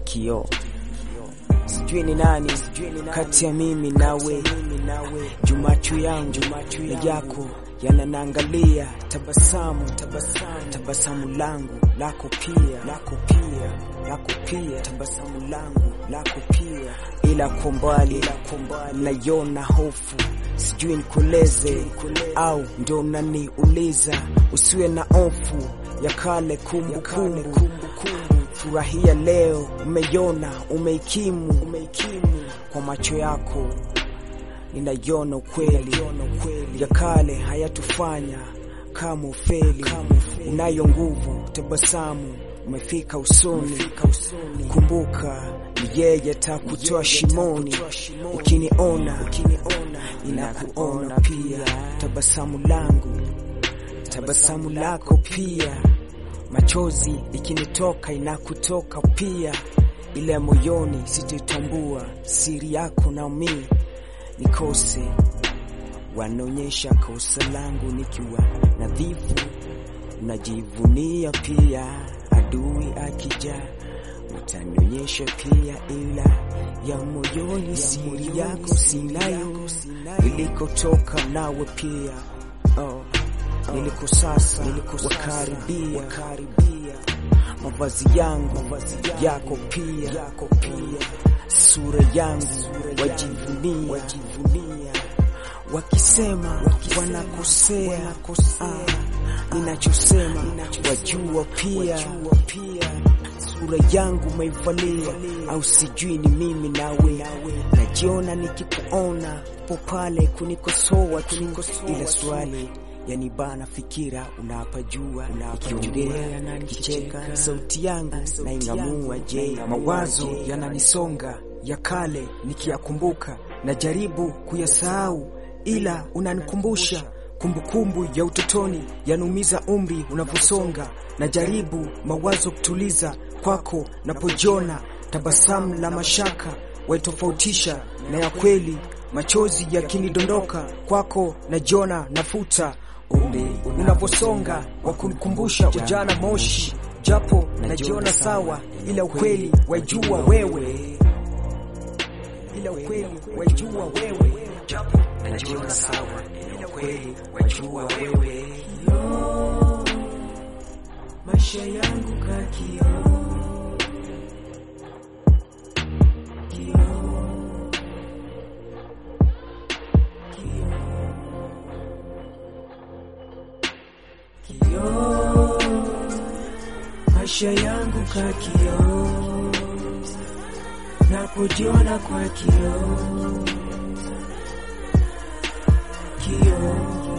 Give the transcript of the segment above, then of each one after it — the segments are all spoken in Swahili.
kioo. Sijui ni nani kati ya mimi nawe, jumachu yangu na yako yananaangalia, tabasamu tabasamu langu lako pia lako pia lako pia tabasamu langu lako pia, ila kwa mbali naiona hofu, sijui nikueleze au ndio unaniuliza. Usiwe na hofu ya kale kumbukumbu, furahia leo, umeiona umeikimu, umeikimu kwa macho yako ninaiona ukweli ya kale hayatufanya kama ufeli. Unayo nguvu, tabasamu umefika usoni. Kumbuka ni yeye takutoa shimoni. Ukiniona inakuona pia, tabasamu langu, tabasamu lako pia, machozi ikinitoka inakutoka pia, ile moyoni sititambua siri yako na mimi nikose wanaonyesha kosa langu nikiwa nadhifu, unajivunia pia. Adui akija utanionyesha pia, ila ya moyoni siri yako sinayo, ilikotoka nawe pia oh. Niliko sasa wakaribia mavazi yangu yako pia sura yangu wajivunia, wakisema wanakosea, ah, ninachosema wajua pia, sura yangu maivalia, au sijui ni mimi nawe, najiona nikikuona popale kunikosoa tu, ila swali yanibana fikira, unapajua ikiongea na nikicheka, sauti yangu na ing'amua. Je, mawazo yananisonga ya kale nikiyakumbuka, najaribu kuyasahau, ila unanikumbusha kumbukumbu ya utotoni, yanumiza umri unavyosonga. Najaribu mawazo kutuliza kwako, napojiona tabasamu la mashaka waitofautisha na ya kweli, machozi yakinidondoka kwako, najiona nafuta umri unaposonga, wa kunikumbusha ujana moshi, japo najiona sawa, ila ukweli wajua wewe ila ukweli wajua wewe, japo najiona sawa, ila ukweli wajua wewe. Yo, maisha yangu kakio kio, maisha yangu kakio napojiona kwa kioo kioo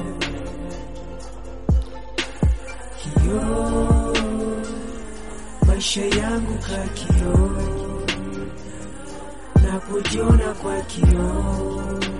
kioo, maisha yangu ka kioo, napojiona kwa kioo